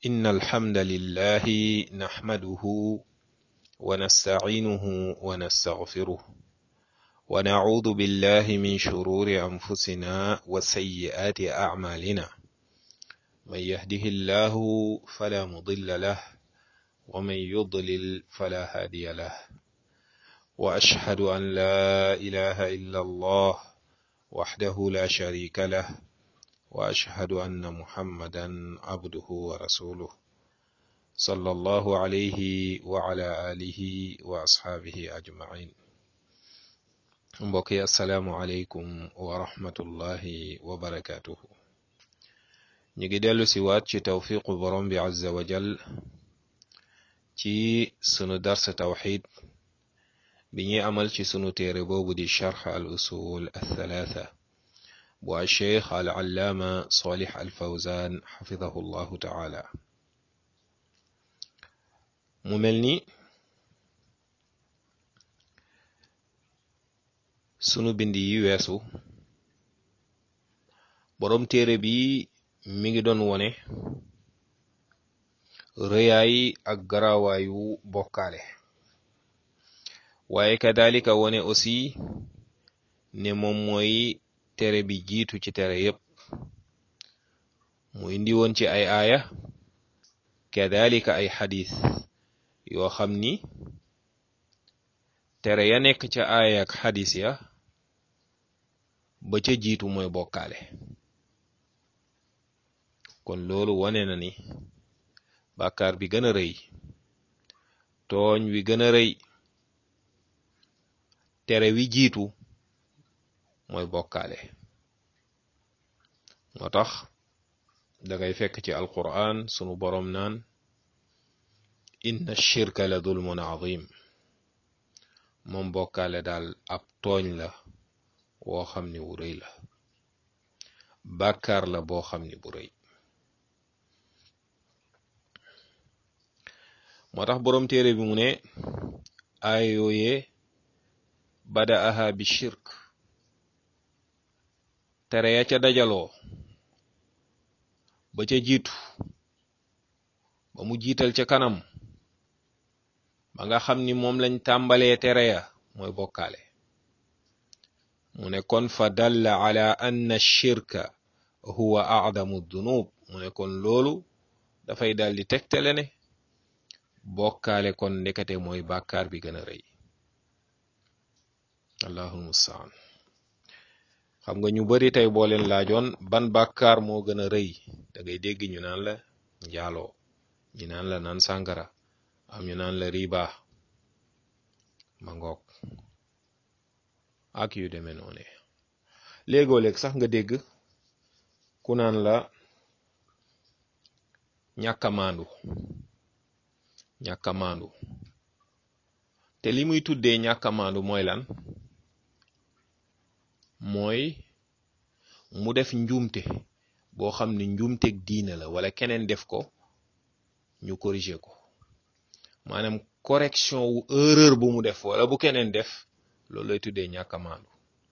إن الحمد لله نحمده ونستعينه ونستغفره ونعوذ بالله من شرور أنفسنا وسيئات أعمالنا من يهده الله فلا مضل له ومن يضلل فلا هادي له وأشهد أن لا إله إلا الله وحده لا شريك له وأشهد أن محمدا عبده ورسوله صلى الله عليه وعلى آله وأصحابه أجمعين mbokk yi asalaamualeykum wa rahmatullahi wa barakaatuhu ñu ngi dellu si waat ci tawfiqu borom bi azza wa jal ci sunu darsa tawxid bi ñuy amal ci sunu téere boobu di charx al usul althalatha bu alcheikh al allaama solix al fawzan xafidahu llahu taala mu mel ni sunu bind yi weesu boroom téere bi mi ngi doon wone rëyaay ak garawaayu bokkaale waaye kadalika wone aussi ne moom mooy tere bi jiitu ci tere yépp mu indi woon ci ay aaya kadalika ay xadis yoo xam ni tere ya nekk ca aaya ak xadis ya ba ca jiitu mooy bokkaale kon loolu wane na ni bàkkaar bi gën a rëy tooñ wi gën a rëy tere wi jiitu mooy bokkaale moo tax dangay fekk ci alquran sunu boroom naan inna shirka la dulmun azim moom bokkaale daal ab tooñ la woo xam ni wu rëy la bàkkaar la boo xam ni bu rëy moo tax boroom téere bi mu ne aaya yooyee bada aha bi shirk tere ya ca dajaloo ba ca jiitu ba mu jiital ca kanam ba nga xam ni moom lañ tàmbalee tere ya mooy bokkaale mu ne kon fa dalla ala anna shirka huwa a'damu dunub mu ne kon loolu dafay dal di tegtale ne bokkaale kon ndekete mooy bàkkaar bi gën a rëy allahul mustaan xam nga ñu bari tey boo leen laajoon ban bàkkaar moo gën a rëy da ngay dégg ñu naan la njaaloo ñu naan la naan sàngara am ñu naan la riba ma ngoog ak yu demee noone léegoo léeg sax nga dégg ku naan la ñàkk a maandu ñàkk a maandu te li muy tuddee ñàkk a maandu mooy lan mooy mu def njuumte boo xam ne njuumteg diina la wala keneen def ko ñu corriger ko maanaam correction wu erreur bu mu def wala bu keneen def loolu lay tuddee ñàkk a maandu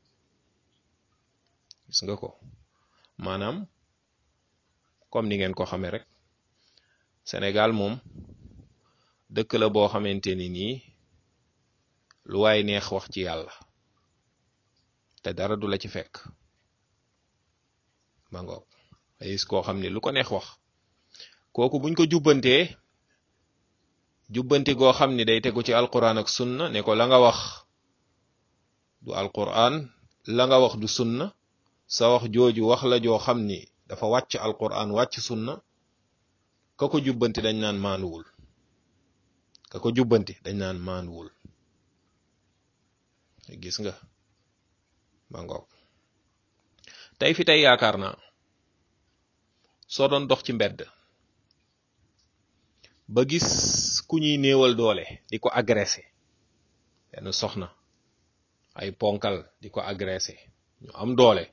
gis nga ko maanaam comme ni ngeen ko xamee rek Sénégal moom dëkk la boo xamante ni nii lu waay neex wax ci yàlla te dara du la ci fekk ma ngoog ay gis koo xam ne lu ko neex wax kooku buñ ko jubbantee jubbanti goo xam ni day tegu ci alquran ak sunna ne ko la nga wax du alquran la nga wax du sunna sa wax jooju wax la joo xam ni dafa wàcc alquran wàcc sunna ka ko jubbanti dañ naan maanuwul ka ko jubbanti dañ naan maanuwul gis nga ma ngoog tey fi tey yaakaar naa soo doon dox ci mbedd ba gis ku ñuy néewal doole di ko agressé benn soxna ay ponkal di ko agressé ñu am doole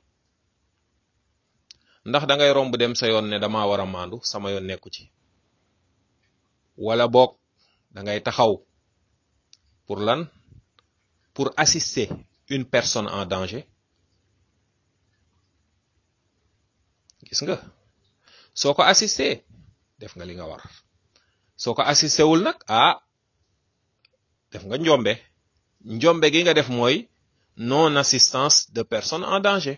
ndax da ngay romb dem sa yoon ne dama war a maandu sama yoon nekku ci wala boog da ngay taxaw pour lan pour assister une personne en danger gis nga soo ko assisté def nga li nga war soo ko assisté wul nag ah def nga njombe njombe gi nga def mooy non assistance de personne en danger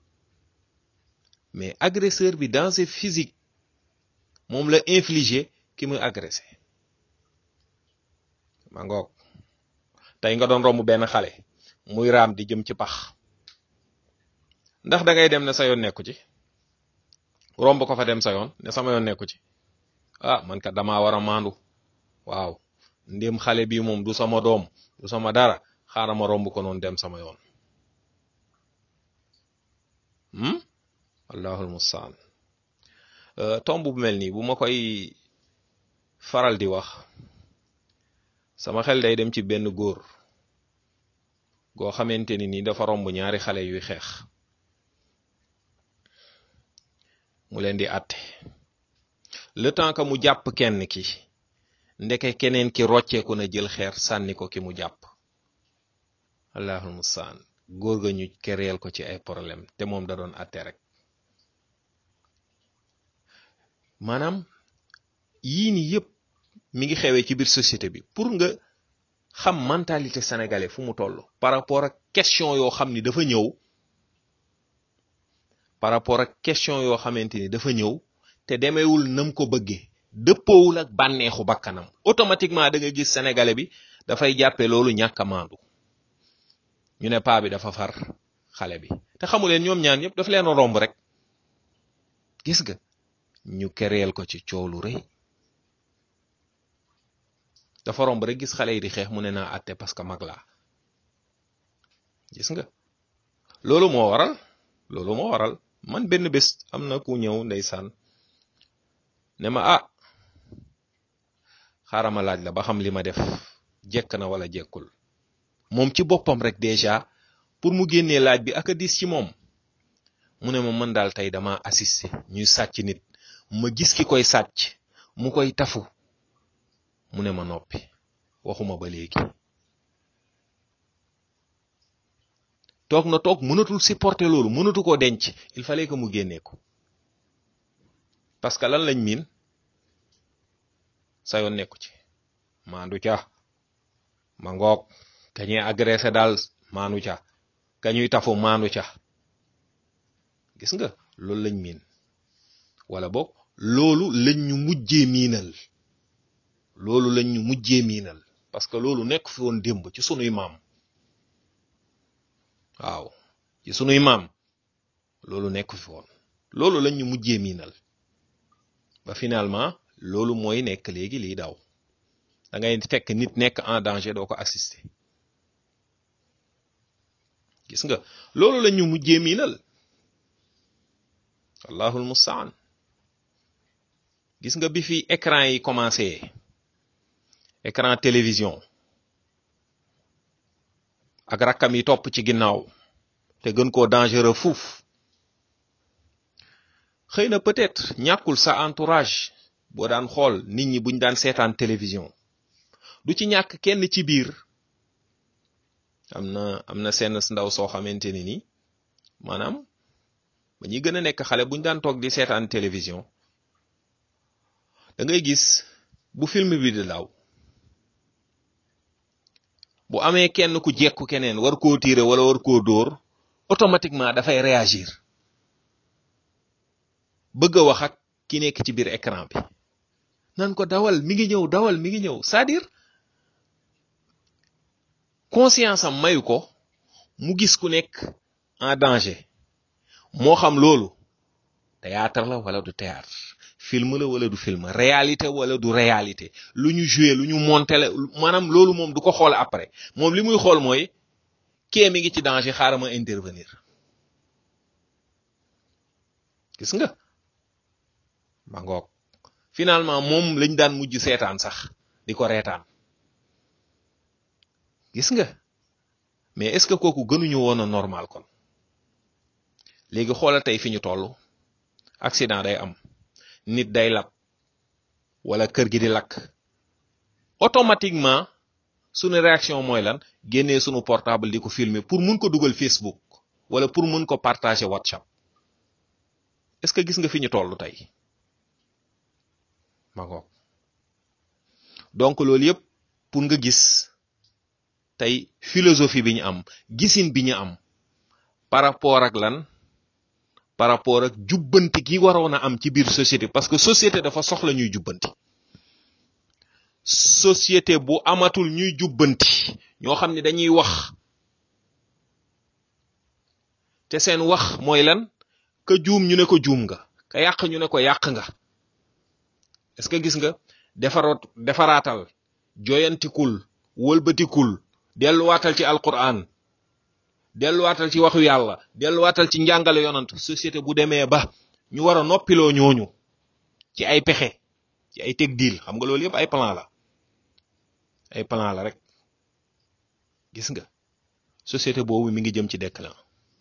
mais agresseur bi danger physique moom la infligé ki muy agressé ma ngoog tey nga doon romb benn xale muy raam di jëm ci pax ndax da ngay dem ne sa yoon nekku ci romb ko fa dem sa yoon ne sama yoon nekku ci ah man kat damaa war a maandu waaw ndéem xale bi moom du sama doom du sama dara xaaral ma romb ko noonu dem sama yoon hmm allahul mustaan tomb bu mel nii bu ma koy faral di wax sama xel day dem ci benn góor goo xamante ni nii dafa romb ñaari xale yuy xeex mu leen di àtte le temps que mu jàpp kenn ki ndeke keneen ki rocceeku na jël xeer sànni ko ki mu jàpp allahul mustaan góor ga ñu kereel ko ci ay problème te moom da doon àtte rek maanaam yii nii yëpp mi ngi xewee ci biir société bi pour nga xam mentalité sénégalais fu mu toll par rapport ak question yoo xam ni dafa ñëw par rapport ak question yoo xamante ni dafa ñëw te demeewul nam ko bëggee dëppoowul ak bànneexu bakkanam automatiquement da nga gis sénégalais bi dafay jàppe loolu ñàkk a maandu ñu ne paa bi dafa far xale bi te xamu leen ñoom ñaan yëpp dafa leen a romb rek gis nga ñu kereel ko ci coow lu rëy dafa romb rek gis xale yi di xeex mu ne naa àtte parce que mag laa gis nga loolu moo waral loolu moo waral man benn bés am na ku ñëw ndeysaan ne ma ah xaaral ma laaj la ba xam li ma def jekk na wala jekkul moom ci boppam rek déjà pour mu génnee laaj bi ak a diis ci moom mu ne ma mën daal tey dama assisté ñuy sàcc nit ma gis ki koy sàcc mu koy tafu mu ne ma noppi waxuma ba léegi toog na toog mënatul supporter loolu mënatu koo denc il fallait que mu génnee ko parce que lan lañ miin sa yoon nekku ci maandu ca ma ngoog kañuy agressé daal maanu ca kañuy tafu maanu ca gis nga loolu lañ miin wala boog loolu lañ ñu mujjee miinal loolu lañ ñu mujjee miinal parce que loolu nekk fi woon démb ci sunuy maam waaw ci sunuy maam loolu nekk fi woon loolu lañ ñu mujjee miinal ba finalement loolu mooy nekk léegi liy daw da ngay fekk nit nekk en danger doo ko assister gis nga loolu lañ ñu mujjee miinal allahul mustaan gis nga bi fi écran yi commencé écran télévision ak rakkam yi topp ci ginnaaw te gën koo dangereux fuuf xëy na peut-être ñàkkul sa entourage boo daan xool nit ñi buñ daan seetaan télévision du ci ñàkk kenn ci biir am na am na seen ndaw soo xamante ni ni maanaam ba ñuy gën a nekk xale buñ daan toog di seetaan télévision da ngay gis bu film bi di daw bu amee kenn ku jekku keneen war koo tiire wala war koo dóor automatiquement dafay réagir bëgg a wax ak ki nekk ci biir écran bi nan ko dawal mi ngi ñëw dawal mi ngi ñëw c'est-à-dire conscience am mayu ko mu gis ku nekk en danger moo xam loolu théâtre la wala du théâtre film la wala du film réalité wala du réalité lu ñu joué lu ñu monté la maanaam loolu moom du ko xool après moom li muy xool mooy kee mi ngi ci danger xaaral ma intervenir gis nga ma ngoog finalement moom lañ daan mujj seetaan sax di ko reetaan gis nga mais est-ce que kooku gënuñu woon a normal kon léegi xoolal tey fi ñu toll accident day am nit day lab wala kër gi di lakk automatiquement sunu réaction mooy lan génnee sunu portable di ko filmer pour mun ko dugal Facebook wala pour mun ko partager WhatsApp est-ce que gis nga fi ñu toll tey ma ngoog donc loolu yëpp pour nga gis tey philosophie bi ñu am gisin bi ñu am par rapport ak lan par rapport ak jubbanti gi waroon a am ci biir société parce que société dafa soxla ñuy jubbanti société bu amatul ñuy jubbanti ñoo xam ne dañuy wax te seen wax mooy lan ka juum ñu ne ko juum nga ka yàq ñu ne ko yàq nga est-ce que gis nga defaroot defaraatal joyantikul wëlbatikul delluwaatal ci alquran delluwaatal ci waxu yàlla delluwaatal ci njàngale yonant société bu demee ba ñu war a noppiloo ñooñu ci ay pexe ci ay teg diil xam nga loolu yëpp ay plan la ay plan la rek gis nga société boobu mi ngi jëm ci déclin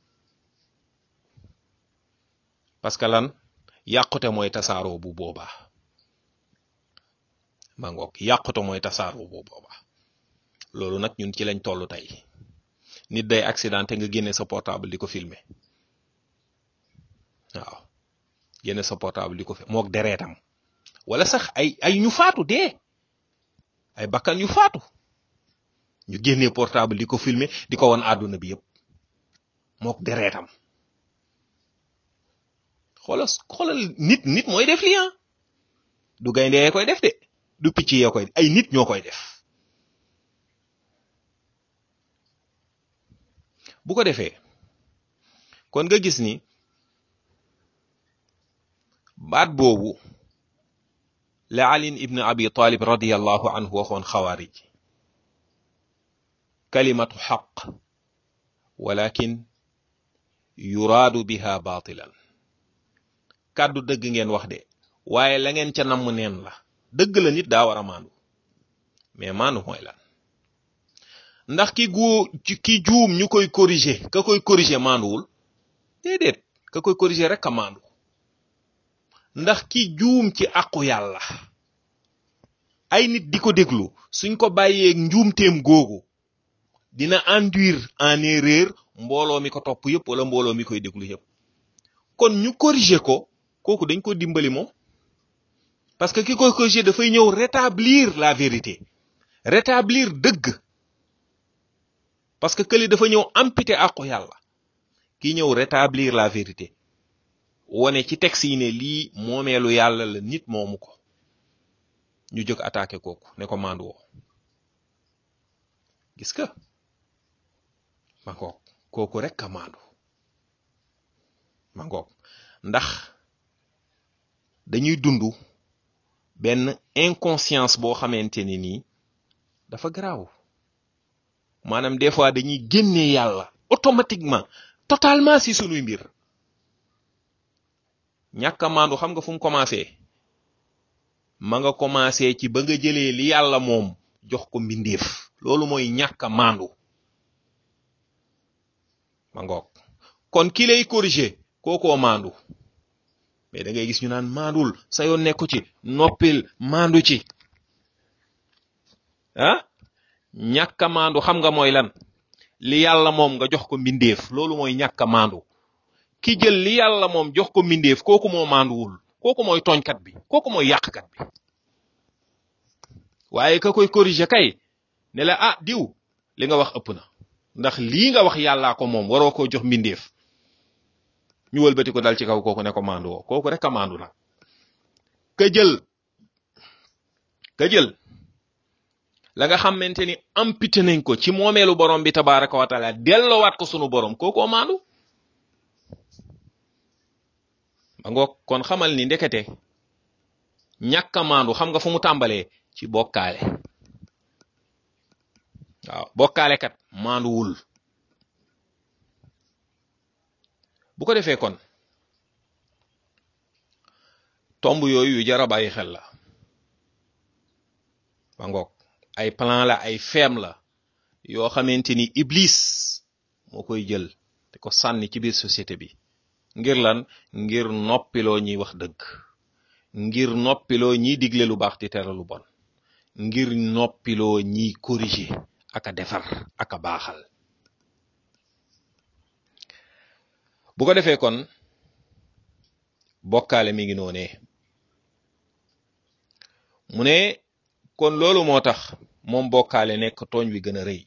parce que lan yàqute mooy tasaaroo bu boobaa ma ngoog yàqute mooy tasaaroo bu boobaa loolu nag ñun ci lañ toll tey nit day accidenté nga génne sa portable di ko filmer waaw génne sa portable di ko fi mook dereetam wala sax ay ay ñu faatu dee ay bakkan yu faatu ñu génnee portable di ko filmer di ko won àdduna bi yëpp mook dereetam xoolal xoolal nit nit mooy def lii du gaynde yee koy def de du picc yee koy ay nit ñoo koy def bu ko defee kon nga gis ni baat boobu la alin ibn abi talib radiyallahu anhu waxoon xawaarij kalimatu xaq walakin yuraadu biha baatilan kàddu dëgg ngeen wax de waaye la ngeen ca namm neen la dëgg la nit daa war a maandu mais maandu mooy lan ndax ki gu ki juum ñu koy corriger ka koy corriger maanduwul déedéet ka koy corriger rek a maandu ndax ki juum ci àqu yàlla ay nit di ko déglu suñ ko bàyyeeg njuumteem googu dina induire en erreur mbooloo mi ko topp yëpp wala mbooloo mi koy déglu yëpp kon ñu corriger ko kooku dañ ko dimbali moom parce que ki koy corriger dafay ñëw rétablir la vérité rétablir dëgg parce que këli dafa ñëw amputer àqu yàlla ki ñëw rétablir la vérité wone ci texte yi ne lii moomeelu yàlla la nit moomu ko ñu jóg attaqué kooku ne ko mandu woo gis nga ma ngoog kooku rek a mandu ma ngoog ndax dañuy dund benn inconscience boo xamante ni nii dafa garaaw maanaam des fois dañuy génnee yàlla automatiquement totalement si sunuy mbir ñàkk a maandu xam nga fu mu commencé ma nga commencé ci ba nga jëlee li yàlla moom jox ko mbindeef loolu mooy ñàkk a maandu ma ngoog kon ki lay corriger kookoo maandu mais da ngay gis ñu naan maandul sa yoon nekku ci noppil maandu ci ah ñàkk a maandu xam nga mooy lan li yàlla moom nga jox ko mbindeef loolu mooy ñàkk a maandu ki jël li yàlla moom jox ko mbindeef kooku moo maanduwul kooku mooy tooñkat bi kooku mooy yàqkat bi waaye ka koy corriger kay ne la ah diw li nga wax ëpp na ndax lii nga wax yàllaa ko moom waroo koo jox mbindeef ñu wëlbati ko dal ci kaw kooku ne ko maandu woo kooku rek a maandu nag ka jël ka jël la nga xamante ni amputé nañ ko ci moomeelu borom bi tabaraka wa taala delloowaat ko sunu borom kookoo maandu ma ngoog kon xamal ni ndekete ñàkk a maandu xam nga fu mu tàmbalee ci bokkaale waaw bokkaale kat maanduwul bu ko defee kon tomb yooyu yu jara bàyyi xel la ma ngoog ay plan la ay feem la yoo xamante ni iblis moo koy jël te ko sànni ci biir société bi ngir lan ngir noppiloo ñiy wax dëgg ngir noppiloo ñiy digle lu baax di tere lu bon ngir noppiloo ñiy corriger ak a defar ak a baaxal bu ko defee kon bokkaale mi ngi noonee mu ne kon loolu moo tax moom bokkaale nekk tooñ wi gën a rëy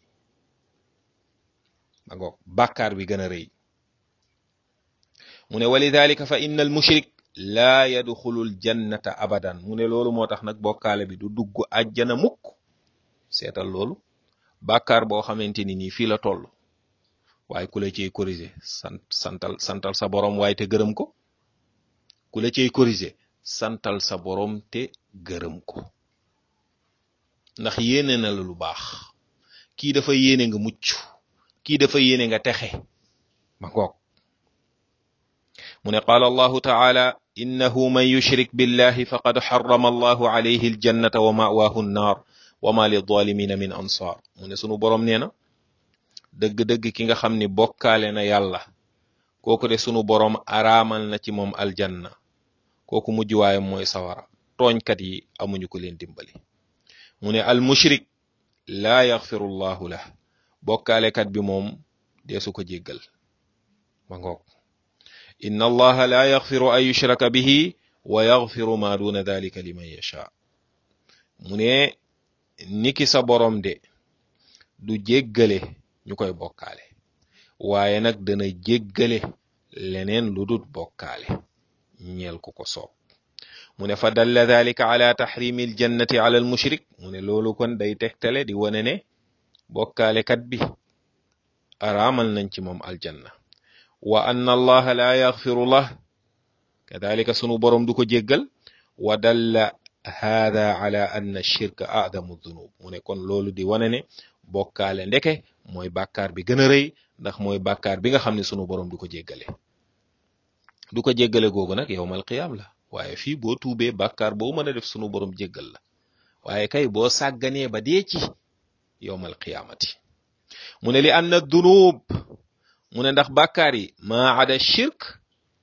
ma ngoog bàkkaar bi gën a rëy mu ne walidalika fa inna al mushrik laa yadxulu l jannata abadan mu ne loolu moo tax nag bokkaale bi du dugg àjjana mukk seetal loolu bàkkaar boo xamante ni nii fii la toll waaye ku la ciy corriger sant santal santal sa borom waaye te gërëm ko ku la ciy corriger santal sa borom te gërëm ko ndax yéene na la lu baax kii dafa yéene nga mucc kii dafa yéene nga texe ma ngoog mu ne qaala allahu taala innahu man yushrik billahi faqad xarama allahu alayhi aljannata wa mawaahu nnaar wa ma lizalimina min ansaar mu ne sunu borom nee na dëgg-dëgg ki nga xam ni bokkaale na yàlla kooku de sunu borom araamal na ci moom aljanna kooku mujj waayam mooy sawara tooñkat yi amuñu ko leen dimbali mu ne al mushrik laa yaxfiru llahu lah bokkaalekat bi moom deesu ko jéggal ma ngoog inna allaha laa yaxfiru an yushraka bihi wa yaxfiru ma duna dalika liman yasha mu ne niki sa borom de du jéggale ñu koy bokkaale waaye nag dana jéggale leneen lu dut bokkaale ñeel ku ko soob mu ne fa dalla dalika ala taxrimi aljannati ala almushrik mu ne loolu kon day tegtale di wane ne bokkaalekat bi araamal nañ ci moom aljanna wa anna allaha la yaxfiru lah kadalika sunu borom du ko jéggal wa dalla hada ala anna shirka adamu dunub mu ne kon loolu di wane ne bokkaale ndeke mooy bàkkaar bi gën a rëy ndax mooy bàkkaar bi nga xam ne sunu borom du ko jéggale du ko jéggale googu nag yowmal qiyaam la waaye fii boo tuubee bàkkaar boo mën a def sunu borom jéggal la waaye kay boo sàgganee ba dee ci yowmal qiyaamati mu ne li anna dunub mu ne ndax bàkkaar yi maa ada shirk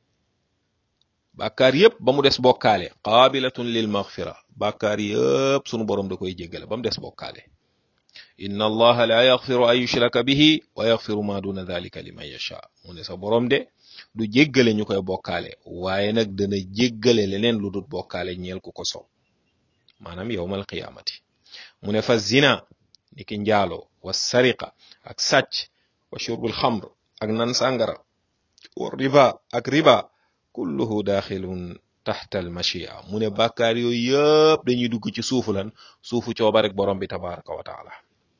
bàkkaar yëpp ba mu des bokkaale qaabilatun lil maghfira bàkkaar yëpp sunu borom da koy jéggale ba mu des bokkaale inna allaha la yaxfiru an yushraka bihi wa yaxfiru ma duna dalika liman yasha mu ne sa borom de du jéggale ñu koy bokkaale waaye nag dana jéggale leneen lu dut bokkaale ñeel ku ko soob maanaam yowmal qiyaamati mu ne fa zina ni ki njaalo wa sariqa ak sàcc wa shurbul xamr ak nan sàngara wa riba ak riba kulluhu daaxilun taxta al machia mu ne bàkkaar yooyu yëpp dañuy dugg ci suufu lan suufu cooba rek borom bi tabaraka wa taala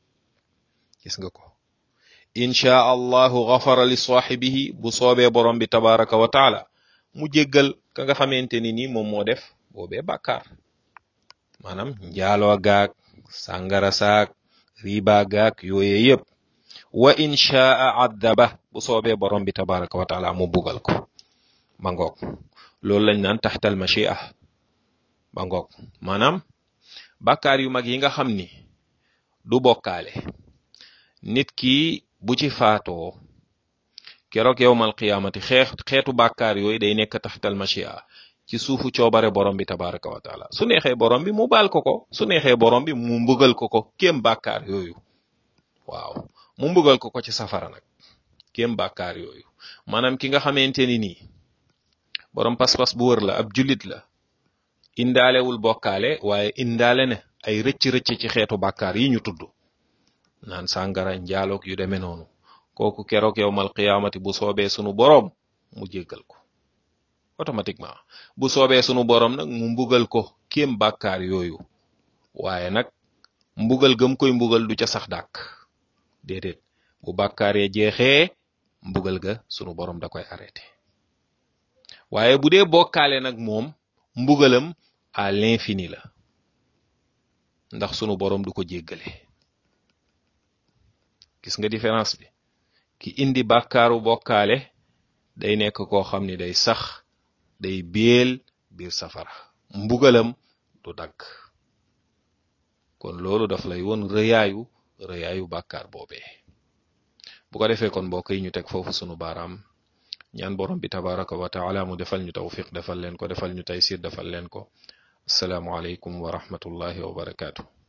gis nga ko inchaa allahu gafara li saaxibihi bu soobee borom bi tabaraka wa taala mu jéggal ka nga xamante ni nii moom moo def boobee bàkkaar maanaam njaaloo gaag sàngara saag riba gaag yooye yëpp wa inchaa addaba bu soobee borom bi tabaraka wa taala mu bugal ko ba ngoog loolu lañ naan taxtal machia ba ngoog maanaam bàkkaar yu mag yi nga xam ni du bokkaale nit ki bu ci faatoo keroog yowmal qiyaamati xeex xeetu bàkkaar yooyu day nekk taxtal machia ci suufu coobare borom bi tabaraka wa taala su neexee borom bi mu baal ko ko su neexee borom bi mu mbugal ko ko kéem bàkkaar yooyu waaw mu mbugal ko ko ci safara nag kéem bàkkaar yooyu maanaam ki nga xamante ni nii borom pas-pas bu wër la ab jullit la indaalewul bokkaale waaye indaale ne ay rëcc-rëcc ci xeetu bàkkaar yi ñu tudd naan sàngara njaaloog yu demee noonu kooku keroog yowmal qiyaamati bu soobee sunu boroom mu jéggal ko automatiquement bu soobee sunu boroom nag mu mbugal ko kéem bàkkaar yooyu waaye nag mbugal gëm koy mbugal du ca sax dàkk déedéet bu bàkkaar ya jeexee mbugal ga sunu boroom da koy arrêté waaye bu dee bokkaale nag moom mbugalam à l'infini la ndax sunu boroom du ko jéggale gis nga différence bi ki indi bàkkaaru bokkaale day nekk koo xam ni day sax day béel biir safara mbugalam du dagg kon loolu daf lay won rëyaayu rëyaayu bàkkaar boobee bu ko defee kon mbokk yi ñu teg foofu sunu baaraam ñaan borom bi tabaraka wa taala mu defal ñu tawfiq defal leen ko defal ñu taysir defal leen ko asalaamu aleykum wa rahmatullahi wa barakaatu